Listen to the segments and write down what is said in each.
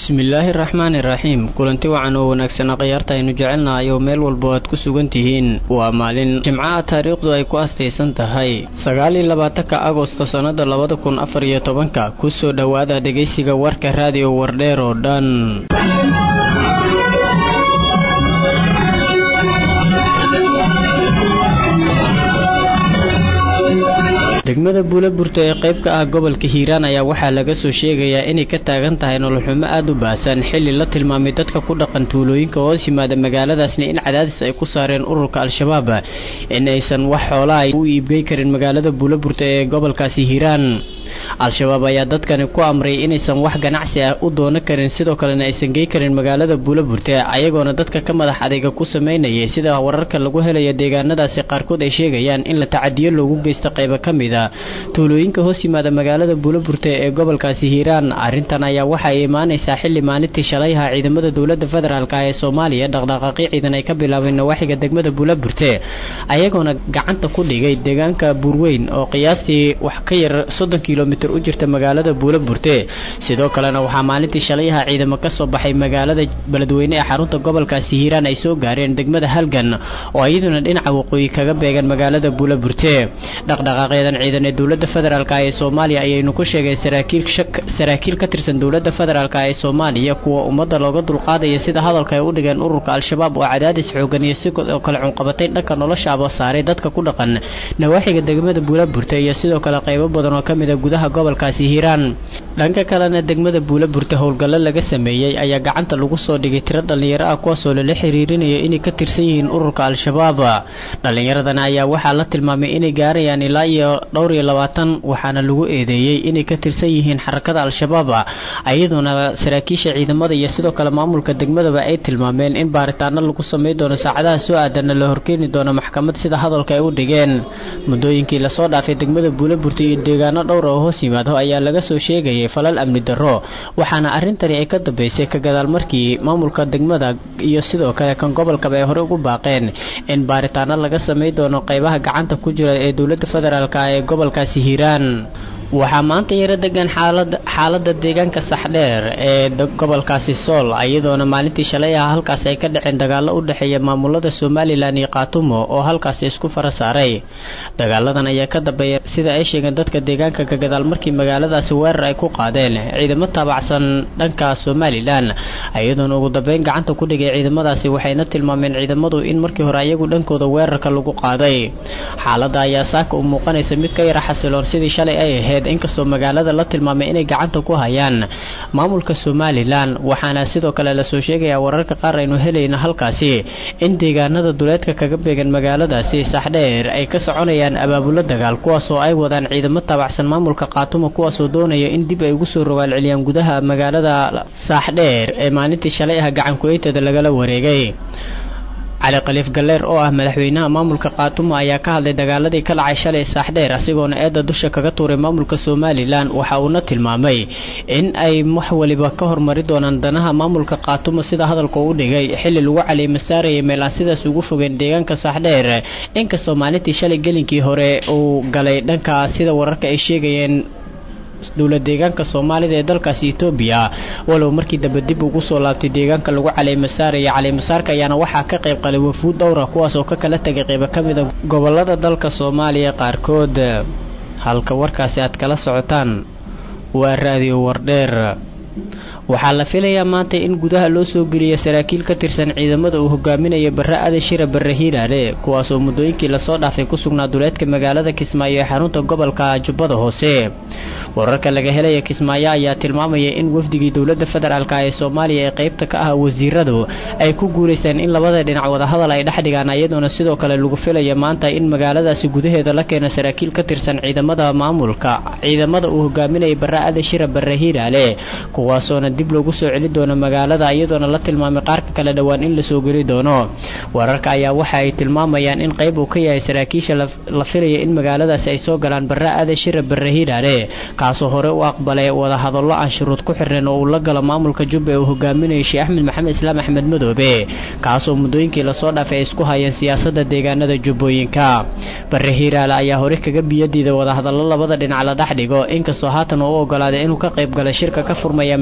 bismillaahi raxmaani raxiim kulanti wacan oo wanaagsan akhyaarta aynu jecelnahay oo meel walbo aad ku sugan tihiin waa maalin jimcaha taariikhdu ay ku astaysan tahay sagaal iyo labaatanka agosto sannada labada kun afar iyo tobanka kusoo dhowaada dhegaysiga warka raadiyo wardheer oo dhan degmada buulaburta ee qayb ka ah gobolka hiiraan ayaa waxaa laga soo sheegayaa inay ka taagan tahay nololxumo aad u baahsan xilli la tilmaamay dadka ku dhaqan tuulooyinka hoos yimaada magaaladaasna in cadaadis ay ku saareen ururka al-shabaab in aysan wax xoolaa u iibgey karin magaalada buulaburta ee gobolkaasi hiiraan al-shabaab ayaa dadkani ku amray inaysan wax ganacsi ah u doonan karin sidoo kalena aysan gey karin magaalada buulaburte ayagoona dadka ka madax adeyga ku samaynayay sida wararka lagu helaya deegaanadaasi qaarkood ay sheegayaan in la tacadiyo loogu geysto qaybo ka mid a tuulooyinka hoos yimaada magaalada buulaburte ee gobolkaasi hiiraan arrintan ayaa waxa ay imaanaysaa xilli maalintii shalayha ciidamada dowladda federaalk ee soomaaliya dhaqdhaqaaqyo ciidan ay ka bilaabeen nawaaxiga degmada buulaburte ayagoona gacanta ku dhigay deegaanka buurweyn oo qiyaastii wax ka yar soddon kilomitr u jirta magaalada buulaburte sidoo kalena waxaa maalintii shalayha ciidamo ka soo baxay magaalada beledweyne ee xarunta gobolkaasi hiiraan ay soo gaareen degmada halgan oo iyaduna dhinaca waqooyi kaga beegan magaalada buulaburte dhaqdhaqaaqyadan ciidan ee dowladda federaalk ee soomaaliya ayaynu ku sheegeen saraakiil ka tirsan dowladda federaalk ee soomaaliya kuwa ummadda looga dulqaadaya sida hadalka ay u dhigeen ururka al-shabaab oo cadaadis xoogan iyo sidoo kale cunqabatay dhanka noloshaaba saaray dadka ku dhaqan nawaaxiga degmada buulaburte iyo sidoo kale qaybo badan oo ka mid a gudaha gobolkaasi hiiraan dhanka kalena degmada buulaburte howlgallo laga sameeyey ayaa gacanta lagu soo dhigay tiro dhallinyaro ah kuwaasoo lala xiriirinayo inay ka tirsan yihiin ururka al-shabaab dhallinyaradana ayaa waxaa la tilmaamay inay gaarayaan ilaa iyo dhowr iyo labaatan waxaana lagu eedeeyey inay ka tirsan yihiin xarakada al-shabaab iyadoona saraakiisha ciidamada iyo sidoo kale maamulka degmadaba ay tilmaameen in baaritaano lagu samay doono saacadaha soo aadanna la horkeeni doono maxkamad sida hadalka ay u dhigeen muddooyinkii lasoo dhaafay degmada buulaburta iyo deegaano dhowr oo hoos yimaado ayaa laga soo sheegayay falal amni darro waxaana arrintani ay ka dambeysay ka gadaal markii maamulka degmada iyo sidoo kale kan gobolkaba ay hore ugu baaqeen in baaritaano laga samay doono qaybaha gacanta ku jira ee dowladda federaalk ee gobolkaasi hiiraan waxaa maanta yaro degan xaalada deegaanka saxdheer ee gobolkaasi sool iyadoona maalintii shalay ah halkaas ay ka dhaceen dagaalo u dhexeeya maamulada somalilan iyo kaatumo oo halkaasi isku fara saaray dagaaladan ayaa ka dambeeya sida ay sheegeen dadka deegaanka ka gadaal markii magaaladaasi weerar ay ku qaadeen ciidamo taabacsan dhanka somalilan iyadoona ugu dambeyn gacanta ku dhigay ciidamadaasi waxayna tilmaameen ciidamadu in markii hore ayagu dhankooda weerarka lagu qaaday xaalada ayaa saaka u muuqanaysa mid ka yara xasiloon sidii shalay ay ahayd inkastoo magaalada la tilmaamay inay gacanta ku hayaan maamulka somalilan waxaana sidoo kale lasoo sheegayaa wararka qaar aynu helayna halkaasi in deegaanada duleedka kaga beegan magaaladaasi saxdheer ay ka soconayaan abaabulo dagaal kuwaasoo ay wadaan ciidamo taabacsan maamulka kaatumo kuwaasoo doonaya in dib ay ugu soo rogaal celiyaan gudaha magaalada saaxdheer ee maalintii shalay ah gacanku-eyteeda lagala wareegay cali khaliif galleer oo ah madaxweynaha maamulka kaatumo ayaa ka hadlay dagaaladii ka dhacay shalay saaxdheer asigoona eedda dusha kaga tuuray maamulka somalilan waxa uuna tilmaamay in ay wax waliba ka hormari doonaan danaha maamulka kaatumo sida hadalka u dhigay xilli lagu caliima saarayay meel aan sidaas ugu fogeen deegaanka saaxdheer inkastoo maalintii shalay gelinkii hore uu galay dhanka sida wararka ay sheegayeen dowlad deegaanka soomaalida ee dalkaasi etoobiya walow markii dambe dib ugu soo laabtay deegaanka lagu caleema saaraya caleemasaarka ayaana waxaa ka qayb qalay wafuud dhowra kuwaas oo ka kala tegay qaybo ka mid a gobolada dalka soomaaliya qaarkood halka warkaasi aad kala socotaan waa raadiyo wardheer waxaa la filayaa maanta in gudaha loo soo geliyo saraakiil ka tirsan ciidamada uu hogaaminayo barre aadan shira barre hiiraale kuwaasoo muddooyinkii lasoo dhaafay ku sugnaa duleedka magaalada kismaayo ee xarunta gobolka jubbada hoose wararka laga helaya kismaayo ayaa tilmaamaya in wafdigii dowladda federaalk ee soomaaliya ee qaybta ka ah wasiiradu ay ku guulaysteen in labada dhinac wadahadal ay dhex dhigaan iyadoona sidoo kale lagu filaya maanta in magaaladaasi gudaheeda la keeno saraakiil ka tirsan ciidamada maamulka ciidamada uu hogaaminaya barre aadan shira barre hiiraale kuwaasoona dib loogu soo celi doono magaalada iyadoona la tilmaamay qaarka kale dhowaan in lasoo geli doono wararka ayaa waxa ay tilmaamayaan in qayb uu ka yahay saraakiisha la filaya in magaaladaasi ay soo galaan barre aadan shira barre hiiraale kaasoo hore u aqbalay wadahadallo aan shuruud ku xirnayn oo uu la galo maamulka jubba ee uu hogaaminayay sheekh axmed maxamed islaam axmed madoobe kaasoo muddooyinkii lasoo dhaafay ay isku hayeen siyaasadda deegaanada jubbooyinka barre hiiraale ayaa hore kaga biyadiida wadahadallo labada dhinac la dhex dhigo inkastoo haatan uu u ogolaaday inuu ka qayb galay shirka ka furmaya magaalada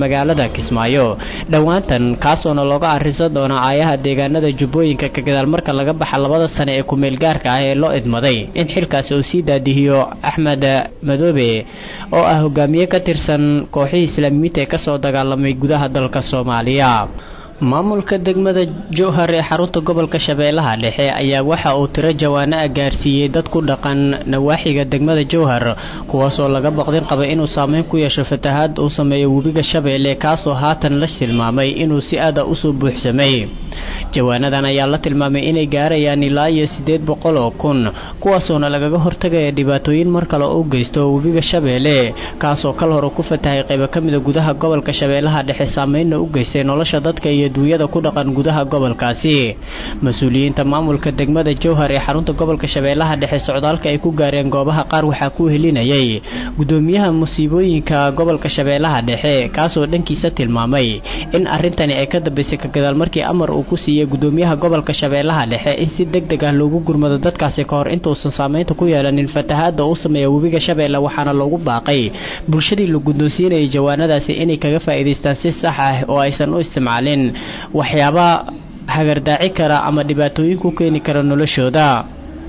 magaalada kismaayo dhowaantan kaasoona looga arrisan doona aayaha deegaanada jubbooyinka ka gadaal marka laga baxa labada sane ee kumeel gaarka ah ee loo idmaday in xilkaasi uu sii daadihiyo axmed madoobe oo ah hogaamiye ka tirsan kooxihii islaamiyiinta ee kasoo dagaalamay gudaha dalka soomaaliya maamulka degmada jowhar ee xarunta gobolka shabeellaha dhexe ayaa waxa uu tiro jawaano ah gaarsiiyey dad ku dhaqan nawaaxiga degmada jowhar kuwaasoo laga baqdin qaba inuu saameyn ku yeesho fatahaad uu sameeyo webiga shabeelle kaasoo haatan la tilmaamay inuu si aada usoo buuxsamay jawaanadan ayaa la tilmaamay inay gaarayaan ilaa iyo siddeed boqol oo kun kuwaasoona lagaga hortagaya dhibaatooyin mar kale u geysto webiga shabeelle kaasoo kal hore ku fatahay qaybo ka mida gudaha gobolka shabeellaha dhexe saameynna u geystay nolosha dadka iyo duunyada ku dhaqan gudaha gobolkaasi mas-uuliyiinta maamulka degmada jowhar ee xarunta gobolka shabeellaha dhexe socdaalka ay ku gaareen goobaha qaar waxaa ku helinayay gudoomiyaha musiibooyinka gobolka shabeellaha dhexe kaasoo dhankiisa tilmaamay in arrintani ay ka dambaysay ka gadaal markii amar uu ku siiyey gudoomiyaha gobolka shabeellaha dhexe in si deg deg ah loogu gurmado dadkaasi ka hor intuusan saameynta ku yeelanin fatahaadda uu sameeya webiga shabeelle waxaana loogu baaqay bulshadii la guddoonsiinayay jawaanadaasi inay kaga faa'iidaystaan si sax ah oo aysan u isticmaalin waxyaaba hagardaaci kara ama dhibaatooyin ku keeni kara noloshooda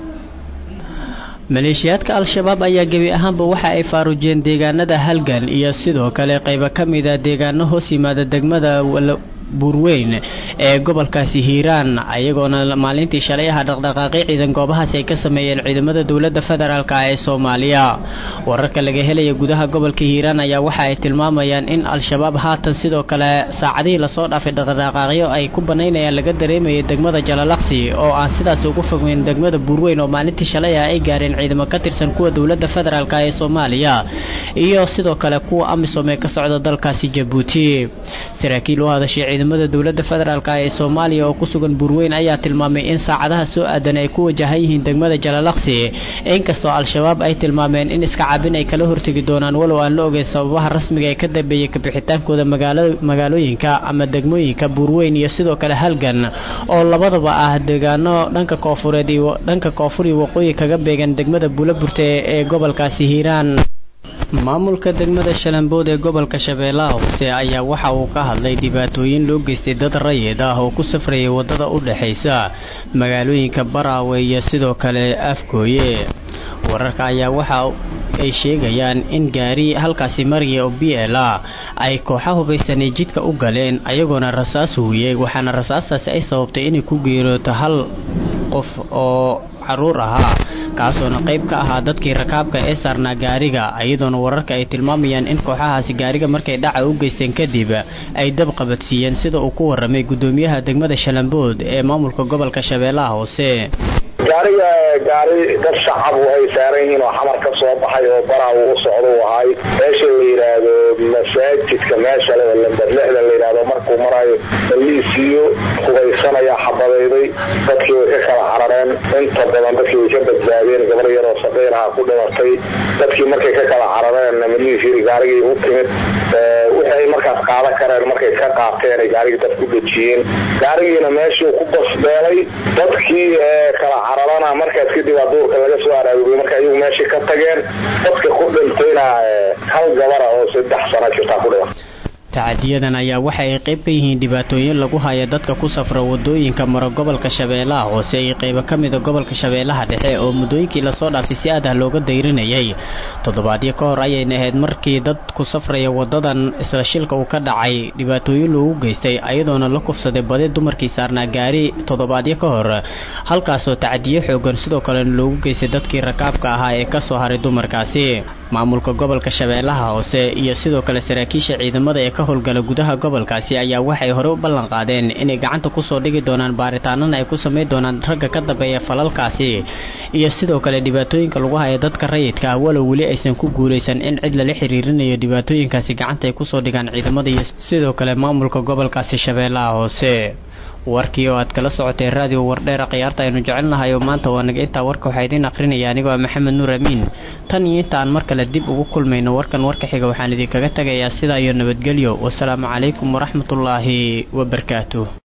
maleeshiyaadka al-shabaab ayaa gebi ahaanba waxa ay faarujeen deegaanada halgan iyo sidoo kale qaybo ka mida deegaano hoos yimaada degmada buurweyn ee gobolkaasi hiiraan ayagoona maalintii shalay aha dhaqdhaqaaqi ciidan goobahaasi ay ka sameeyeen ciidamada dowladda federaalk ee soomaaliya wararka laga helaya gudaha gobolka hiiraan ayaa waxa ay tilmaamayaan in al-shabaab haatan sidoo kale saacadihii lasoo dhaafay dhaqdhaqaaqyo ay ku banaynayaan laga dareemayay degmada jalalaqsi oo aan sidaas ugu fogmeyn degmada buurweyn oo maalintii shalay ah ay gaareen ciidamo ka tirsan kuwa dowladda federaalk ee soomaaliya iyo sidoo kale kuwa amisom ee ka socda dalkaasi jabuuti saraakiil u hadashay ciidamada dowladda federaalk ee soomaaliya oo ku sugan buurweyn ayaa tilmaamay in saacadaha soo aadan ay ku wajahan yihiin degmada jalalaqsi inkastoo al-shabaab ay tilmaameen in iska cabin ay kala hortegi doonaan walow aan la ogeyn sababaha rasmiga ee ka dambeeyey kabixitaankooda magaalooyinka ama degmooyinka buurweyn iyo sidoo kale halgan oo labadaba ah deegaano dhanka koofureed iyo dhanka koonfur iyo waqooyi kaga beegan degmada buulaburte ee gobolkaasi hiiraan maamulka degmada shalambood ee gobolka shabeellaha hoose ayaa waxa uu ka hadlay dhibaatooyin loo geystay dad rayid ah oo ku safrayay waddada u dhexaysa magaalooyinka baraawe iyo sidoo kale afgooye wararka ayaa waxa ay sheegayaan in gaari halkaasi maraya oo b l a ay kooxa hubaysanay jidka u galeen ayagoona rasaas huuyey waxaana rasaastaasi ay sababtay inay ku geerooto hal qof oo caruur ahaa kaasoona qayb ka ahaa dadkii rakaabka ee saarnaa gaariga iyadoona wararka ay tilmaamayaan in kooxahaasi gaariga markay dhaca u geysteen kadib ay dab qabadsiiyeen sida uu ku warramay guddoomiyaha degmada shalambood ee maamulka gobolka shabeellaha hoose gaariga gaari dad shacab ay saaran yihiin oo xamar ka soo baxay oo baraa uu u socda u ahay meesha la yidhaahdo masaajidka meesha le oo lamber lixda la yidhahdo markuu marayo baliisiyo hubaysanaya xabadayday dadkii way ka kala carareen inta badan dadkii way ka badbaadeen gabar yaroo saqiiraha ku dhimatay dadkii markay ka kala carareen maliis yiri gaarigii u timid waxay markaas qaadan kareen markay ka qaateen ay gaarigii dad ku dejiyeen gaarigiina meeshuu ku basbeelay dadkii kala cararana markaas kadib aa duurka laga soo araarugay marka iyagu meeshii ka tageen dadka ku dhintayna hal gabara oo saddex sano jirtaa ku dhiman tacadiyadan ayaa waxa ay qayb ka yihiin dhibaatooyin lagu haya dadka ku safra wadooyinka mara gobolka shabeellaha hoose iyo qaybo ka mida gobolka shabeellaha dhexe oo muddooyinkii lasoo dhaafay si aad ah looga dayrinayay toddobaadyo ka hor ayayna ahayd markii dad ku safraya wadadan isla shilka uu ka dhacay dhibaatooyin loogu geystay ayadoona la kufsaday badi dumarkii saarnaa gaari toddobaadyo ka hor halkaasoo tacadiyo xoogan sidoo kalena loogu geystay dadkii rakaabka ahaa ee kasoo haray dumarkaasi maamulka gobolka shabeellaha hoose iyo sidoo kale saraakiisha ciidamada ee ka howlgala gudaha gobolkaasi ayaa waxay hore u ballan qaadeen inay gacanta kusoo dhigi doonaan baaritaanana ay ku samayn doonaan ragga ka dambeeya falalkaasi iyo sidoo kale dhibaatooyinka lagu haya dadka rayidka ah walow weli aysan ku guulaysan in cid lala xiriirinayo dhibaatooyinkaasi gacanta ay kusoo dhigaan ciidamada iyo sidoo kale maamulka gobolkaasi shabeellaha hoose warkii oo aad kala socotay raadiyo wardheera khiyaarta aynu jecelnahay oo maanta waa naga intaa warka waxaa idiin aqrinaya anigoo ah maxamed nuur amiin tan iyo inta aan mar kale dib ugu kulmayno warkan warka xiga waxaan idinkaga tegayaa sidaa iyo nabadgelyo wasalaamu calaykum waraxmatullaahi wabarakaatuh